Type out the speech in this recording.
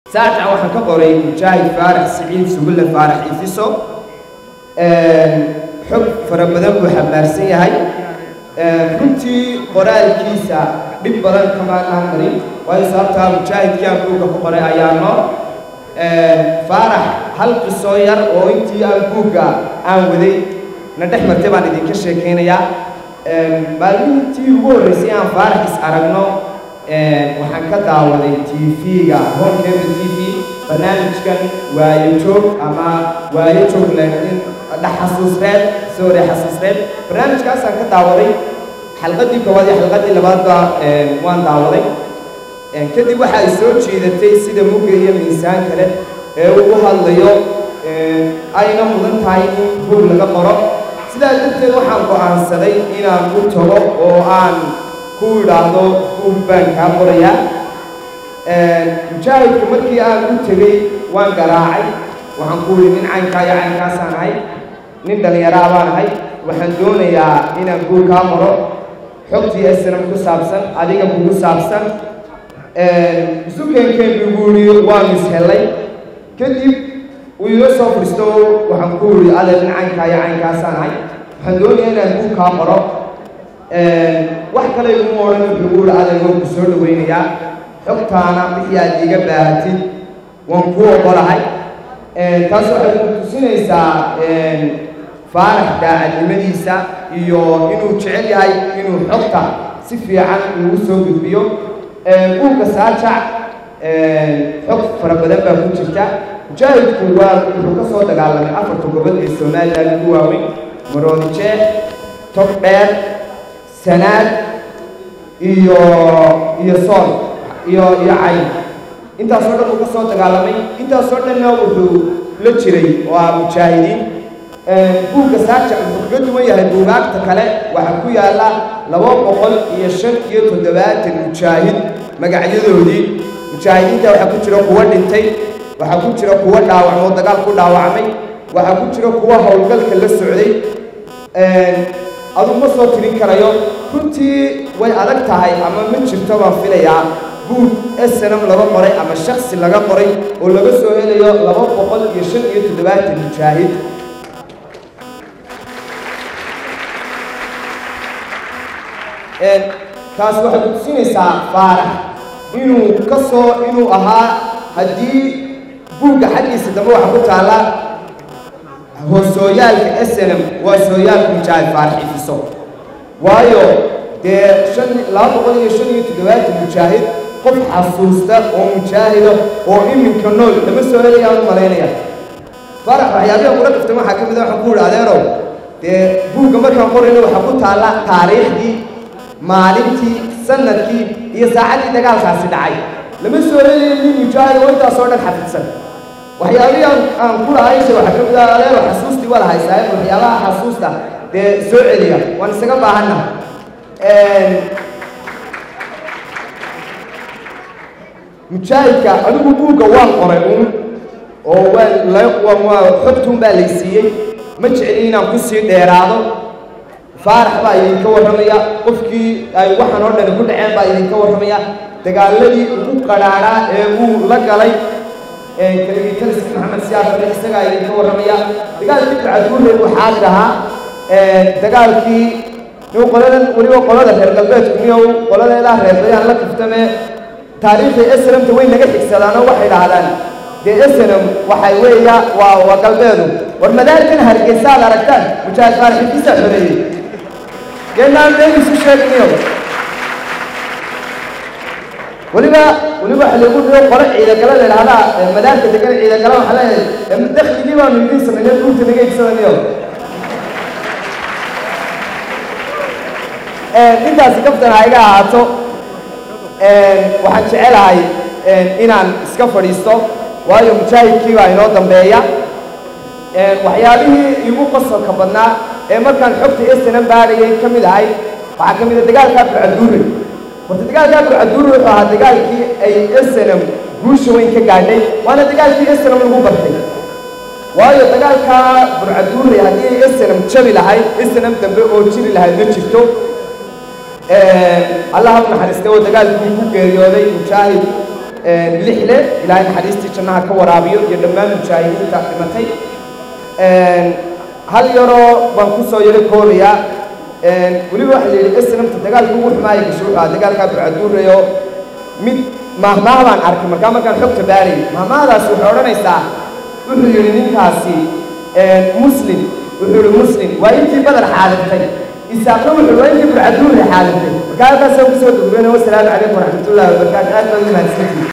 saajac waxaan ka qoray mujaahid faarax siciid sugulle faarax ifiso xog fara badan buu xambaarsan yahay runtii qoraalkiisa dhib badan kamaanaan marin waayo sababtaa mujaahidkii aan buugga ku qoray ayaano faarax hal qisoo yar oo intii aan buugga aan waday na dhex martay baan idinka sheekaynayaa maalmihintii ugu horreysay aan faarax is aragno waxaan ka daawaday tv-ga honkeba t v barnaamijkan waayo joog ama waayo joog laakiin xasuusreed sorry xasuusreed barnaamijkaasaan ka daawaday xalqadii koowaad iyo xalqadii labaadba waan daawaday kadib waxa ay soo jiidatay sida mugga iyo miisaan kale ee uu u hadlayo ayna mudan tahay in buug laga qoro sidaa darteed waxaan go'aansaday inaan u tago oo aan ku idhaahdo buug baan kaa qorayaa mujaahidka markii aan u tegey waan garaacay waxaan ku idhi nin caynkaa iyo caynkaasaan ahay nin dhallinyaraa baan ahay waxaan doonayaa inaan buug kaa qoro xogtii esnam ku saabsan adiga kugu saabsan isu keenkeen buu ihi waan ishellay kadib uu ila soo furisto waxaan ku idhi adeer nin caynkaa iyo caynkaasaan ahay waxaan doonayaa inaan buug kaa qoro wax kale iguma odhan wuxuu ihi adeer waan ku soo dhawaynayaa xogtaana wixii aad iiga baahatid waan ku ogolahay taas waxay ku tusinaysaa faarax daacadnimadiisa iyo inuu jecel yahay inuu xogta si fiican ugu soo gudbiyo buugga saajac xog fara badan baa ku jirta mujaahidku waa wuxuu ka soo dagaalamay afarta gobol ee somalilan ugu waaweyn maroodijeex tog dheer sanaad iyo iyo sool iyo iyo cayn intaasoo dhan uu ka soo dagaalamay intaasoo dhanna wuxuu la jiray oo ah mujaahidiin buugga saajac wuxuu kaga duwan yahay buugaagta kale waxaa ku yaalla laba boqol iyo shan iyo toddobaatan mujaahid magacyadoodii mujaahidiinta waxaa ku jira kuwa dhintay waxaa ku jira kuwa dhaawacmoo dagaal ku dhaawacmay waxaa ku jira kuwa howlgalka la socday adu ma soo tirin karayo runtii way adag tahay ama ma jirto baan filayaa buug snm laga qoray ama shaksi laga qoray oo laga soo helayo laba boqol iyo shan iyo toddobaatan mujaahid taas waxay ku tusinaysaa faarax inuu ka soo inuu ahaa haddii buugga xaggiisa dambe waxa ku taalla hoosooyaalka snm waa sooyaalka mujaahid faarax ifiso waayo dee shan laba boqol iyo shan iyo toddobaatan mujaahid qof xasuusta oo mujaahida oo iminka nool lama soo helayaan u malaynaya faarax waxyaabihan kula kaftay waxaa ka mid a waxaan ku idhi adeerow dee buugga markaan qorayna waxaa ku taalla taariikhdii maalintii sanadkii iyo saacaddii dagaalkaasi dhacay lama soo helayo nin mujaahid oo intaasoo dhan xafidsan waxyaabihii aan aan ku lahaysha waxaa ka mid ah adeero xasuustii waa lahay saaxiib waxyaabaha xasuusta dee soo celiya waan isaga baahanna mujaahidka anigu buugga waan qoray uun oo waan waa xogtuun baa laysiiyey ma jecli inaan ku sii dheeraado faarax baa idinka warramaya qofkii ay waxaan oo dhani ku dhaceen baa idinka warramaya dagaaladii ugu qadhaadhaa ee uu la galay kaligitaliska maxamed siyaasare isagaa idinka warramaya dagaalkii bacduurre uu xaadir ahaa dagaalkii niw qoladan weliba qolada reer galbeedku niyow qoladeedaa reerbayaan la kaftame taariikhda snmta way naga xigsadaanoo waxay dhahdaan dee snm waxay weeya waa waa galbeedu war madaarkan hargeysa ad aragtaan mujaahid faaraxikiisa xoreeyey geenaan been isu sheegniyo weliba weliba waxa lagu dhigo qolo ciidagala la idhahdaa madaarka degan ciidagala waxaa leeyahay dakligii baanu idiin samaynay dhuurta naga igsadaniyo intaasi kaftan ha iga ahaato waxaan jecelahay inaan iska fadhiisto waayo mujaahidkii baa inoo dambeeya waxyaabihii igu qasalka badnaa ee markaan xogta snm baadhayay ka mid ahay waxaa ka mid a dagaalkaa burcaduure horta dagaalkaa burcaduure wuxuu ahaa dagaalkii ay snm guusha weyn ka gaadhay waana dagaalkii snm lagu bartay waayo dagaalkaa burcaduure haddii ay snm jabi lahayd snm dambe oo jiri lahayd ma jirto allah u naxariistay oo dagaalkii ku geeriyooday mujaahid lixle ilaahay naxariistii jannaha ka waraabiyo iyo dhammaan mujaahidiinta dhimatay hal yaroo baan ku soo yaro koobayaa weliba waxaa la yidhi snamta dagaalka ugu xumaaya gasho wuxuu ahaa dagaalkaa burcaduurayo mid mahmaah baan arkay markaa markaan xogta baarayay mahmaahdaas waxay odhanaysaa wuxuu yidhi ninkaasi muslim wuxuu yihi muslim waa intii badar xaadirtay isaaqna wuxuu waa intii burcaduura xaadirtay markaa halkaasaan kusoo gudbana wasalaamu calaykum waraxmatullahi wabarakaatu aad baan u mahadsantihi